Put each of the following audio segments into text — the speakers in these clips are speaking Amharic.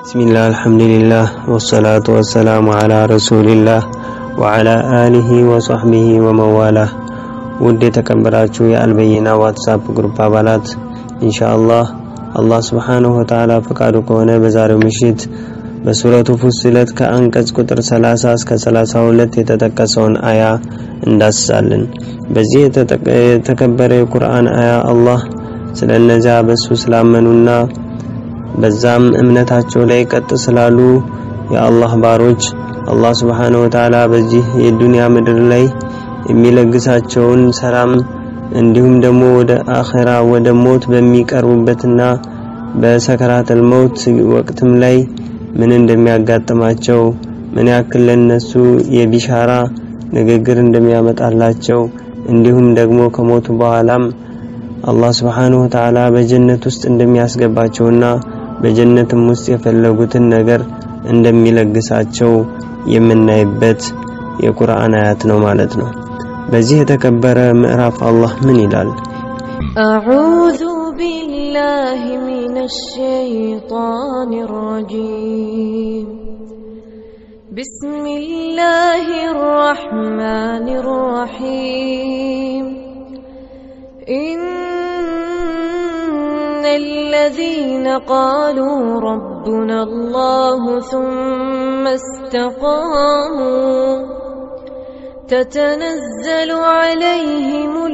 ቢስሚላህ አልሐምዱሊላህ ወሰላቱ ወሰላሙ አላ ረሱሊላህ ወዓላ አሊሂ ወሶሕቢሂ ወመዋላህ። ውድ የተከበራችሁ የአልበይና ዋትሳፕ ግሩፕ አባላት ኢንሻአላህ አላህ ስብሓንሁ ወተዓላ ፈቃዱ ከሆነ በዛሬው ምሽት በሱረቱ ፉሲለት ከአንቀጽ ቁጥር 30 እስከ 32 የተጠቀሰውን አያ እንዳስሳለን። በዚህ የተከበረ የቁርአን አያ አላህ ስለ እነዚያ በሱ ስላመኑና በዛም እምነታቸው ላይ ቀጥ ስላሉ የአላህ ባሮች አላህ ስብሓንሁ ወተዓላ በዚህ የዱንያ ምድር ላይ የሚለግሳቸውን ሰላም እንዲሁም ደግሞ ወደ አኼራ ወደ ሞት በሚቀርቡበትና በሰከራተል መውት ወቅትም ላይ ምን እንደሚያጋጥማቸው ምን ያክል ለነሱ የቢሻራ ንግግር እንደሚያመጣላቸው እንዲሁም ደግሞ ከሞቱ በኋላም አላህ ስብሓንሁ ወተዓላ በጀነት ውስጥ እንደሚያስገባቸውና በጀነትም ውስጥ የፈለጉትን ነገር እንደሚለግሳቸው የምናይበት የቁርአን አያት ነው ማለት ነው። በዚህ የተከበረ ምዕራፍ አላህ ምን ይላል? أعوذ بالله من الشيطان الرجيم بسم الله الرحمن الرحيم إن الذين قالوا ربنا الله ثم استقاموا تتنزل عليهم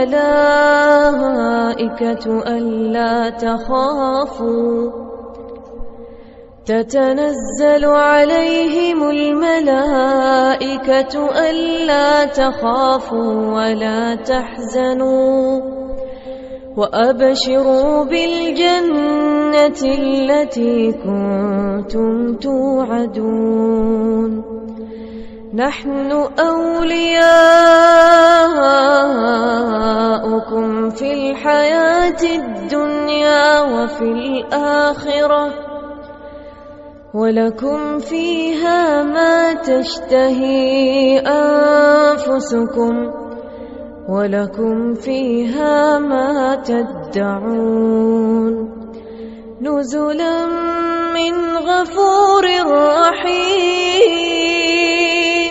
الملائكة ألا تخافوا تتنزل عليهم الملائكة ألا تخافوا ولا تحزنوا وأبشروا بالجنة التي كنتم توعدون نحن أولياؤكم في الحياة الدنيا وفي الآخرة ولكم فيها ما تشتهي أنفسكم ولكم فيها ما تدعون نزلا من غفور رحيم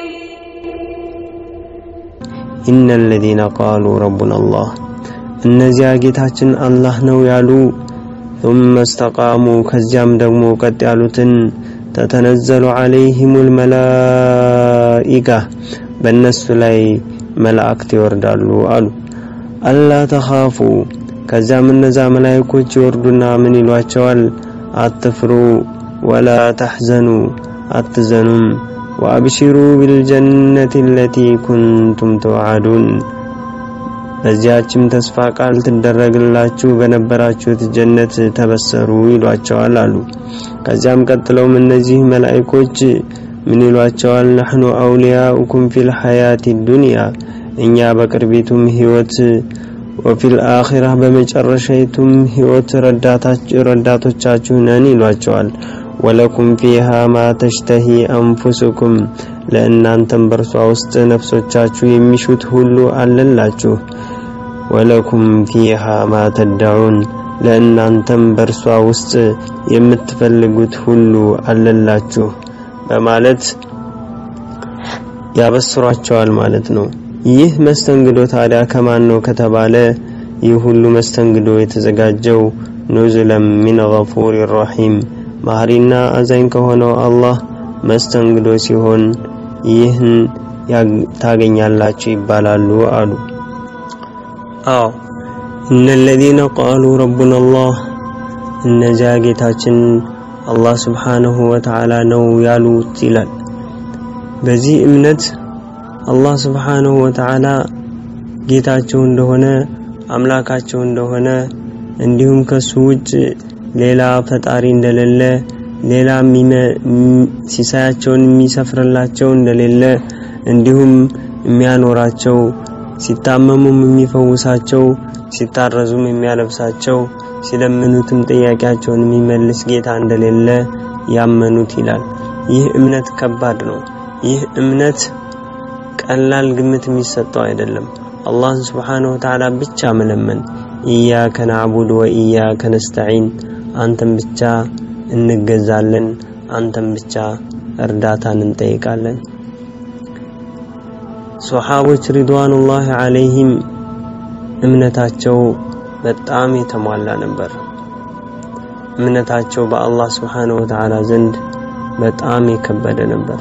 ኢነ الذين قالوا ربنا الله እነዚያ ጌታችን አላህ ነው ያሉ ثم استقاموا ከዚያም ደግሞ ቀጥ ያሉትን ተተነዘሉ عليهم الملائكة በእነሱ ላይ መላእክት ይወርዳሉ አሉ አላ ተኻፉ ከዚያም እነዛ መላእክቶች ይወርዱና ምን ይሏቸዋል አትፍሩ ወላ ተሕዘኑ አትዘኑም ወአብሽሩ ቢልጀነቲ አለቲ ኩንቱም ተውዓዱን በዚያችም ተስፋ ቃል ትደረግላችሁ በነበራችሁት ጀነት ተበሰሩ ይሏቸዋል አሉ ከዚያም ቀጥለውም እነዚህ መላእክቶች ምን ይሏቸዋል ነህኑ አውሊያኡኩም ፊል ሐያቲ ዱንያ እኛ በቅርቢቱም ህይወት ወፊል አኺራ በመጨረሻይቱም ህይወት ረዳቶቻችሁ ነን ይሏቸዋል ወለኩም ፊሃ ማ ተሽተሂ አንፉሱኩም ለእናንተም በእርሷ ውስጥ ነፍሶቻችሁ የሚሹት ሁሉ አለላችሁ ወለኩም ፊሃ ማ ተዳዑን ለእናንተም በእርሷ ውስጥ የምትፈልጉት ሁሉ አለላችሁ በማለት ያበስሯቸዋል ማለት ነው። ይህ መስተንግዶ ታዲያ ከማን ነው ከተባለ ይህ ሁሉ መስተንግዶ የተዘጋጀው ኑዙለም ሚን ገፉር ረሒም ማህሪና አዛኝ ከሆነው አላህ መስተንግዶ ሲሆን ይህን ታገኛላችሁ ይባላሉ አሉ። አዎ እነ الذين قالوا ربنا الله እነዚያ ጌታችን አላህ ስብሓንሁ ወተዓላ ነው ያሉት ይላል። በዚህ እምነት አላህ ስብሓንሁ ወተዓላ ጌታቸው እንደሆነ አምላካቸው እንደሆነ እንዲሁም ከሱ ውጭ ሌላ ፈጣሪ እንደሌለ ሌላ ሲሳያቸውን የሚሰፍርላቸው እንደሌለ እንዲሁም የሚያኖራቸው ሲታመሙም የሚፈውሳቸው ሲታረዙም የሚያለብሳቸው ሲለምኑትም ጥያቄያቸውን የሚመልስ ጌታ እንደሌለ ያመኑት ይላል። ይህ እምነት ከባድ ነው። ይህ እምነት ቀላል ግምት የሚሰጠው አይደለም። አላህን ስብሓንሁ ወተዓላ ብቻ መለመን ኢያከ ናዕቡድ ወኢያከ ነስተዒን አንተን ብቻ እንገዛለን፣ አንተም ብቻ እርዳታን እንጠይቃለን። ሶሓቦች ሪድዋኑላሂ ዓለይሂም እምነታቸው በጣም የተሟላ ነበር። እምነታቸው በአላህ ስብሓነሁ ወተዓላ ዘንድ በጣም የከበደ ነበር።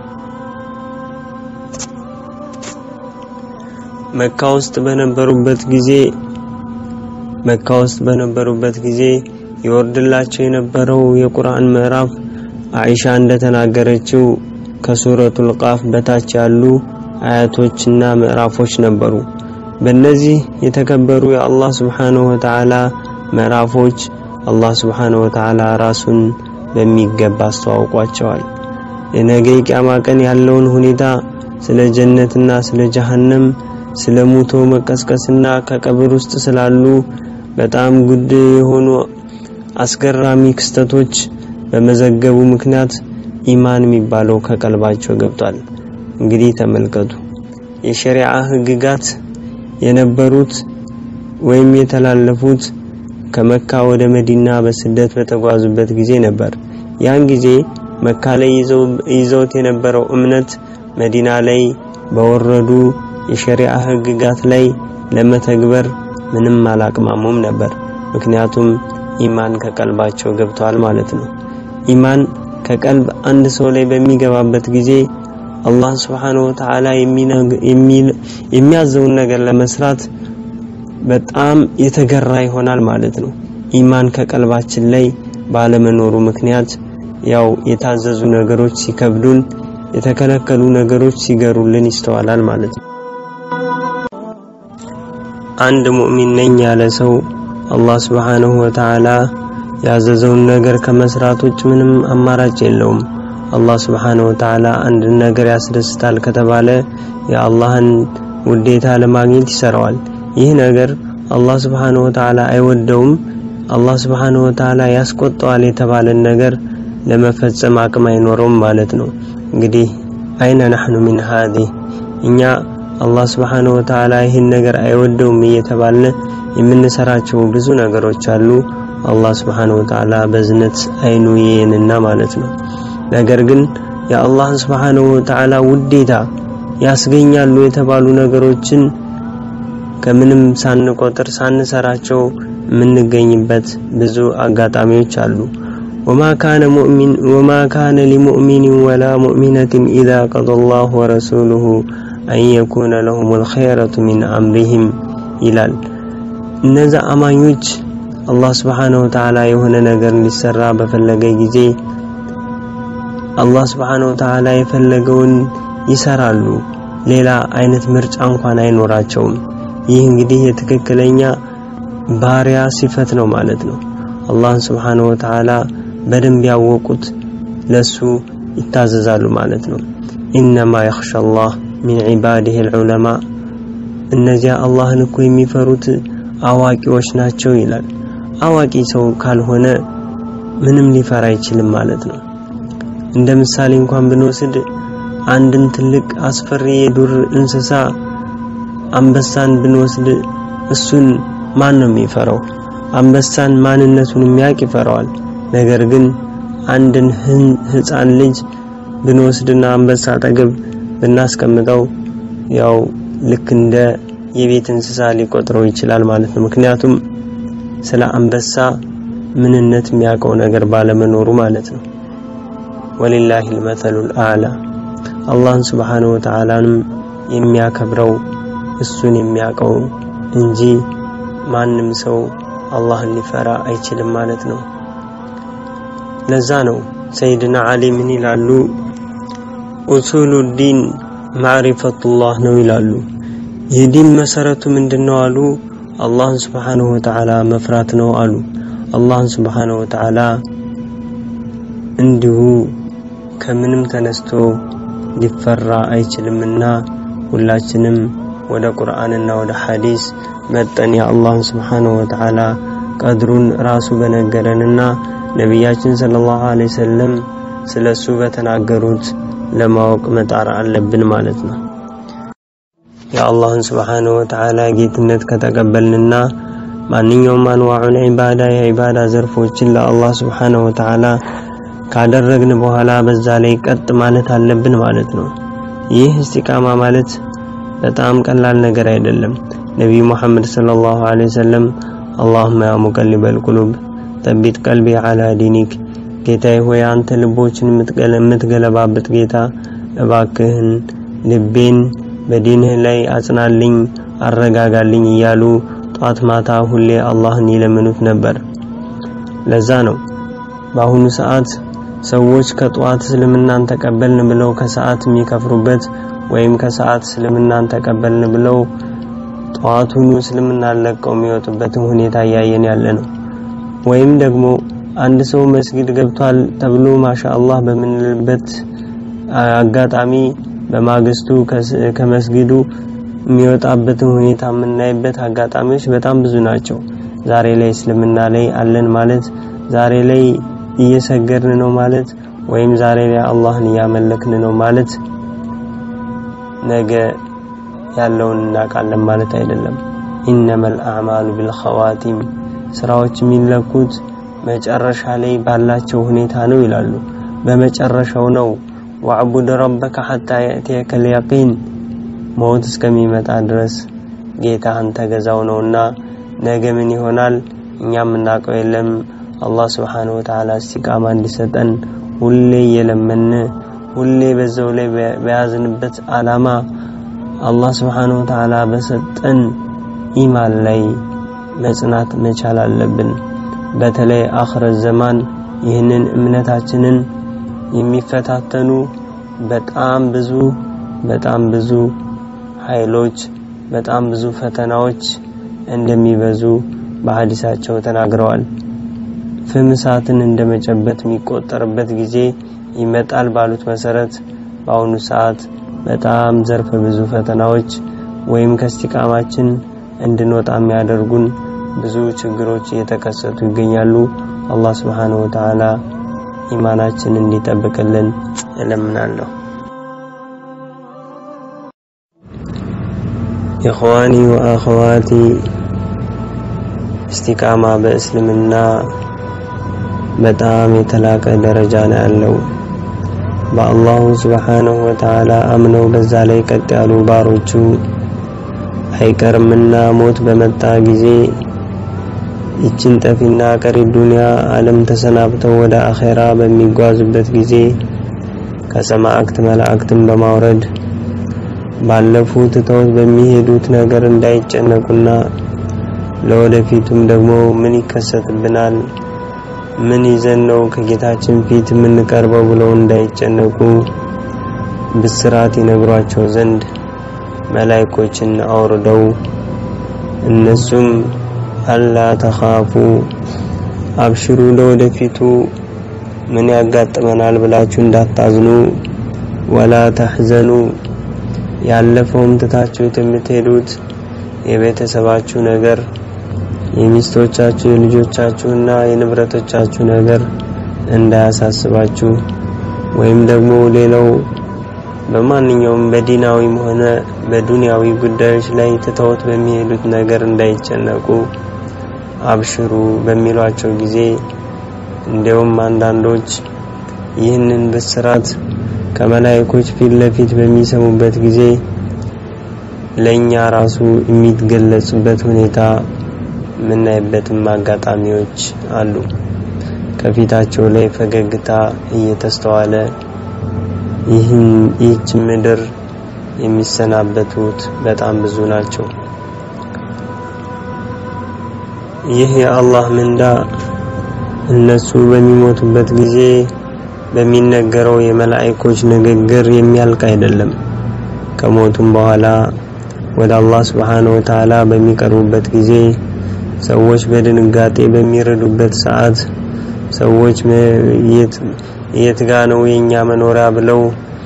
መካ ውስጥ በነበሩበት ጊዜ መካ ውስጥ በነበሩበት ጊዜ ይወርድላቸው የነበረው የቁርአን ምዕራፍ አይሻ እንደተናገረችው ከሱረቱል ቃፍ በታች ያሉ አያቶችና ምዕራፎች ነበሩ። በእነዚህ የተከበሩ የአላህ ስብሓነሁ ወተዓላ ምዕራፎች አላህ ስብሓነሁ ወተዓላ ራሱን በሚገባ አስተዋውቋቸዋል። የነገ ቂያማ ቀን ያለውን ሁኔታ ስለ ጀነትና ስለ ጀሃነም ስለ ሙቶ መቀስቀስና ከቀብር ውስጥ ስላሉ በጣም ጉድ የሆኑ አስገራሚ ክስተቶች በመዘገቡ ምክንያት ኢማን የሚባለው ከቀልባቸው ገብቷል። እንግዲህ ተመልከቱ የሸሪዓ ህግጋት የነበሩት ወይም የተላለፉት ከመካ ወደ መዲና በስደት በተጓዙበት ጊዜ ነበር። ያን ጊዜ መካ ላይ ይዘውት የነበረው እምነት መዲና ላይ በወረዱ የሸሪዓ ህግጋት ላይ ለመተግበር ምንም አላቅማሙም ነበር። ምክንያቱም ኢማን ከቀልባቸው ገብተዋል ማለት ነው። ኢማን ከቀልብ አንድ ሰው ላይ በሚገባበት ጊዜ አላህ Subhanahu Wa Ta'ala የሚያዘውን ነገር ለመስራት በጣም የተገራ ይሆናል ማለት ነው። ኢማን ከቀልባችን ላይ ባለመኖሩ ምክንያት ያው የታዘዙ ነገሮች ሲከብዱን፣ የተከለከሉ ነገሮች ሲገሩልን ይስተዋላል ማለት ነው። አንድ ሙእሚን ነኝ ያለ ሰው አላህ Subhanahu Wa Ta'ala ያዘዘውን ነገር ከመስራት ውጭ ምንም አማራጭ የለውም። አላህ Subhanahu Wa Ta'ala አንድ ነገር ያስደስታል ከተባለ የአላህን ውዴታ ለማግኘት ይሰራዋል። ይህ ነገር አላህ Subhanahu Wa Ta'ala አይወደውም። አላህ Subhanahu Wa Ta'ala ያስቆጣዋል የተባለን ነገር ለመፈጸም አቅም አይኖረውም ማለት ነው። እንግዲህ አይነ ነህኑ ሚን ሃዲ እኛ አላህ Subhanahu Wa Ta'ala ይህን ነገር አይወደውም እየተባልን የምንሰራቸው ብዙ ነገሮች አሉ። አላህ Subhanahu Wa Ta'ala በዝነት አይኑ ይየንና ማለት ነው። ነገር ግን የአላህ Subhanahu Wa Ta'ala ውዴታ ያስገኛሉ የተባሉ ነገሮችን ከምንም ሳንቆጥር ሳንሰራቸው የምንገኝበት ብዙ አጋጣሚዎች አሉ። ወማ ካነ ሙእሚን ወማ ካነ ሊሙእሚን ወላ ሙእሚነትን ኢዛ ቀደ አላሁ ወረሱሉሁ አን የኩነ ለሁሙል ኸይረቱ ሚን አምሪሂም ይላል። እነዛ አማኞች አላህ Subhanahu Wa Ta'ala የሆነ ነገር እንዲሰራ በፈለገ ጊዜ አላህ Subhanahu Wa Ta'ala የፈለገውን ይሰራሉ። ሌላ አይነት ምርጫ እንኳን አይኖራቸውም። ይህ እንግዲህ የትክክለኛ ባሪያ ሲፈት ነው ማለት ነው። አላህን Subhanahu Wa Ta'ala በደንብ ያወቁት ለሱ ይታዘዛሉ ማለት ነው። ኢነማ የኽሻ አላህ ሚን ዒባዲሂ አልዑለማ እነዚያ አላህን እኮ የሚፈሩት አዋቂዎች ናቸው ይላል። አዋቂ ሰው ካልሆነ ምንም ሊፈራ አይችልም ማለት ነው። እንደ ምሳሌ እንኳን ብንወስድ አንድን ትልቅ አስፈሪ የዱር እንስሳ አንበሳን ብንወስድ እሱን ማን ነው የሚፈራው? አንበሳን ማንነቱን የሚያውቅ ይፈራዋል። ነገር ግን አንድን ህፃን ልጅ ብንወስድና አንበሳ አጠገብ ብናስቀምጠው ያው ልክ እንደ የቤት እንስሳ ሊቆጥረው ይችላል ማለት ነው። ምክንያቱም ስለ አንበሳ ምንነት የሚያውቀው ነገር ባለመኖሩ ማለት ነው። ወሊላሂ አልመሰሉል አዕላ አላህን Subhanahu Wa Ta'alaንም የሚያከብረው እሱን የሚያውቀው እንጂ ማንም ሰው አላህን ሊፈራ አይችልም ማለት ነው። ለዛ ነው ሰይድና አሊ ምን ይላሉ? ኡሱሉ ዲን ማዕሪፈቱላህ ነው ይላሉ። የዲን መሰረቱ ምንድነው አሉ? አላህን Subhanahu Wa Ta'ala መፍራት ነው አሉ። አላህን Subhanahu Wa Ta'ala እንዲሁ ከምንም ተነስቶ ሊፈራ አይችልምና ሁላችንም ወደ ቁርአንና ወደ ሐዲስ መጠን የአላህን Subhanahu Wa Ta'ala ቀድሩን ራሱ በነገረንና ነቢያችን ሰለላሁ ዐለይሂ ወሰለም ስለሱ በተናገሩት ለማወቅ መጣር አለብን ማለት ነው። የአላህን Subhanahu Wa Ta'ala ጌትነት ከተቀበልንና ማንኛውም አንዋዑል ዒባዳ የዒባዳ ዘርፎችን ለአላህ ስብሓነሁ ወተዓላ ካደረግን በኋላ በዛ ላይ ቀጥ ማለት አለብን ማለት ነው። ይህ እስቲቃማ ማለት በጣም ቀላል ነገር አይደለም። ነቢዩ ሙሐመድ ሰለላሁ ዐለይሂ ወሰለም አላሁመ ያ ሙቀሊበል ቁሉብ ተቢት ቀልቢ ዐላ ዲኒክ፣ ጌታዬ ሆይ አንተ ልቦችን የምትገለባበት ጌታ እባክህን ልቤን በዲንህ ላይ አጽናልኝ፣ አረጋጋልኝ እያሉ ጧት ማታ ሁሌ አላህን ይለምኑት ነበር። ለዛ ነው በአሁኑ ሰዓት ሰዎች ከጧት እስልምናን ተቀበልን ብለው ከሰዓት የሚከፍሩበት ወይም ከሰዓት እስልምናን ተቀበልን ብለው ጠዋቱኑ እስልምናን ለቀው የሚወጡበትን ሁኔታ እያየን ያለ ነው። ወይም ደግሞ አንድ ሰው መስጊድ ገብቷል ተብሎ ማሻአላህ በምንልበት አጋጣሚ በማግስቱ ከመስጊዱ የሚወጣበትን ሁኔታ የምናይበት አጋጣሚዎች በጣም ብዙ ናቸው። ዛሬ ላይ እስልምና ላይ አለን ማለት ዛሬ ላይ እየሰገድን ነው ማለት ወይም ዛሬ ላይ አላህን እያመለክን ነው ማለት ነገ ያለውን እናውቃለን ማለት አይደለም። ኢነመል አዕማሉ ቢልኸዋቲም ስራዎች የሚለኩት መጨረሻ ላይ ባላቸው ሁኔታ ነው ይላሉ። በመጨረሻው ነው። ወዕቡድ ረበከ ሐታ የእትየከል የቂን ሞት እስከሚመጣ ድረስ ጌታህን ተገዛው ነውና ነገ ምን ይሆናል እኛ የምናውቀው የለም። አላህ ስብሓነሁ ወተዓላ እስቲቃማ እንዲሰጠን ሁሌ እየለመን ሁሌ በዛው ላይ በያዝንበት አላማ አላህ ስብሓነሁ ወተዓላ በሰጠን ኢማን ላይ መጽናት መቻል አለብን። በተለይ አኽረት ዘማን ይህንን እምነታችንን የሚፈታተኑ በጣም ብዙ በጣም ብዙ ኃይሎች በጣም ብዙ ፈተናዎች እንደሚበዙ በሐዲሳቸው ተናግረዋል። ፍም እሳትን እንደመጨበት የሚቆጠርበት ጊዜ ይመጣል ባሉት መሰረት በአሁኑ ሰዓት በጣም ዘርፈ ብዙ ፈተናዎች ወይም ከስቲቃማችን እንድንወጣ የሚያደርጉን ብዙ ችግሮች እየተከሰቱ ይገኛሉ። አላህ ስብሓነሁ ወተዓላ ኢማናችን እንዲጠብቅልን እለምናለሁ። ኢኽዋኒ ወአኸዋቲ እስቲቃማ በእስልምና በጣም የተላቀ ደረጃ ነው ያለው። በአላሁ ስብሓነሁ ወተዓላ አምነው በዛ ላይ ቀጥ ያሉ ባሮቹ አይቀርምና ሞት በመጣ ጊዜ ይችን ጠፊና ቀሪ ዱንያ ዓለም ተሰናብተው ወደ አኼራ በሚጓዙበት ጊዜ ከሰማዕክት መላእክትን በማውረድ ባለፉ ትተውት በሚሄዱት ነገር እንዳይጨነቁና ለወደፊቱም ደግሞ ምን ይከሰትብናል፣ ምን ይዘን ነው ከጌታችን ፊት የምንቀርበው ብለው እንዳይጨነቁ ብስራት ይነግሯቸው ዘንድ መላይኮችን አውርደው እነሱም አላ ተኻፉ አብሽሩ ለወደፊቱ ምን ያጋጥመናል ብላችሁ እንዳታዝኑ፣ ወላ ተሕዘኑ ያለፈውም ትታችሁት የምትሄዱት የቤተሰባችሁ ነገር የሚስቶቻችሁ የልጆቻችሁና የንብረቶቻችሁ ነገር እንዳያሳስባችሁ ወይም ደግሞ ሌላው በማንኛውም በዲናዊም ሆነ በዱንያዊ ጉዳዮች ላይ ትተውት በሚሄዱት ነገር እንዳይጨነቁ አብሽሩ በሚሏቸው ጊዜ እንዲያውም አንዳንዶች ይህንን ብስራት ከመላእክቶች ፊት ለፊት በሚሰሙበት ጊዜ ለኛ ራሱ የሚገለጽበት ሁኔታ የምናይበትም አጋጣሚዎች አሉ። ከፊታቸው ላይ ፈገግታ እየተስተዋለ ይህን ይህች ምድር የሚሰናበቱት በጣም ብዙ ናቸው። ይህ የአላህ ምንዳ እነሱ በሚሞቱበት ጊዜ በሚነገረው የመላእክቶች ንግግር የሚያልቅ አይደለም። ከሞቱም በኋላ ወደ አላህ Subhanahu Wa Ta'ala በሚቀርቡበት ጊዜ ሰዎች በድንጋጤ በሚረዱበት ሰዓት ሰዎች የት ጋ ነው የኛ መኖሪያ ብለው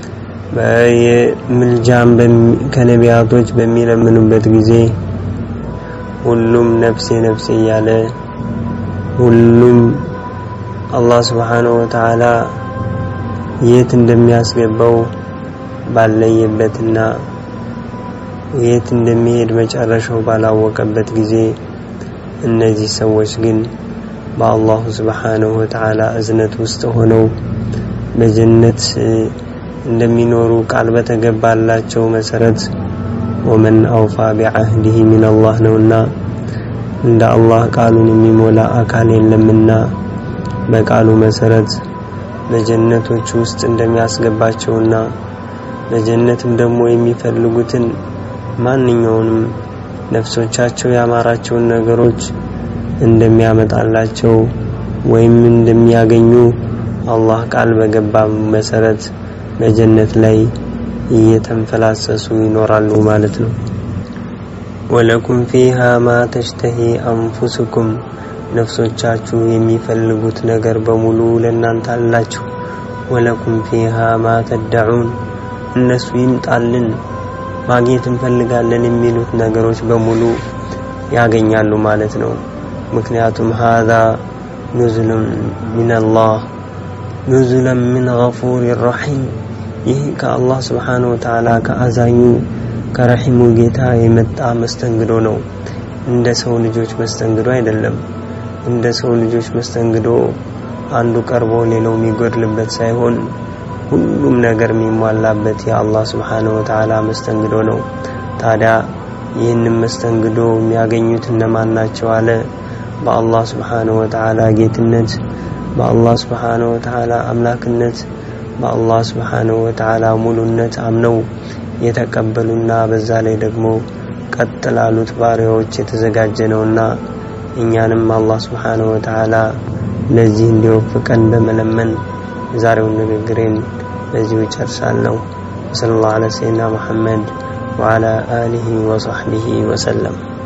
ምልጃም ከነቢያቶች በሚለምኑበት ጊዜ ሁሉም ነፍሴ ነፍሴ እያለ ሁሉም አላህ Subhanahu Wa Ta'ala የት እንደሚያስገባው ባለየበትና የት እንደሚሄድ መጨረሻው ባላወቀበት ጊዜ እነዚህ ሰዎች ግን በአላሁ ስብሓንሁ ወተዓላ እዝነት ውስጥ ሆነው በጀነት እንደሚኖሩ ቃል በተገባላቸው መሰረት ወመን አውፋ ቢዓህዲህ ሚን አላህ ነውና እንደ አላህ ቃሉን የሚሞላ አካል የለምና በቃሉ መሰረት በጀነቶች ውስጥ እንደሚያስገባቸውና በጀነትም ደግሞ የሚፈልጉትን ማንኛውንም ነፍሶቻቸው ያማራቸውን ነገሮች እንደሚያመጣላቸው ወይም እንደሚያገኙ አላህ ቃል በገባ መሰረት በጀነት ላይ እየተንፈላሰሱ ይኖራሉ ማለት ነው። ወለኩም ፊሃ ማ ተሽተሂ አንፉስኩም ነፍሶቻችሁ የሚፈልጉት ነገር በሙሉ ለእናንተ አላችሁ። ወለኩም ፊሃ ማ ተደዑን እነሱ ይምጣልን ማግኘት እንፈልጋለን የሚሉት ነገሮች በሙሉ ያገኛሉ ማለት ነው። ምክንያቱም ሃዛ ኑዙሉን ሚነላህ ኑዙለን ሚን ገፉር ረሒም ይህ ከአላህ ስብሓነሁ ወተዓላ ከአዛኙ ከረሒሙ ጌታ የመጣ መስተንግዶ ነው። እንደ ሰው ልጆች መስተንግዶ አይደለም። እንደ ሰው ልጆች መስተንግዶ አንዱ ቀርቦ ሌላው የሚጎድልበት ሳይሆን ሁሉም ነገር የሚሟላበት የአላህ ስብሓነሁ ወተዓላ መስተንግዶ ነው። ታዲያ ይህንን መስተንግዶ የሚያገኙት እነማን ናቸው አለ? በአላህ ስብሓነሁ ወተዓላ ጌትነት፣ በአላህ ስብሓነሁ ወተዓላ አምላክነት፣ በአላህ ስብሓነሁ ወተዓላ ሙሉነት አምነው የተቀበሉና በዛ ላይ ደግሞ ቀጥ ላሉት ባሪያዎች የተዘጋጀ ነውና እኛንም አላህ ስብሓነሁ ወተዓላ ለዚህ እንዲወፍቀን በመለመን የዛሬውን ንግግሬን በዚሁ ጨርሳለሁ። ወሰለላሁ ዐላ ሰይድና ሙሐመድ ወዐላ አሊሂ ወሰሕቢሂ ወሰለም።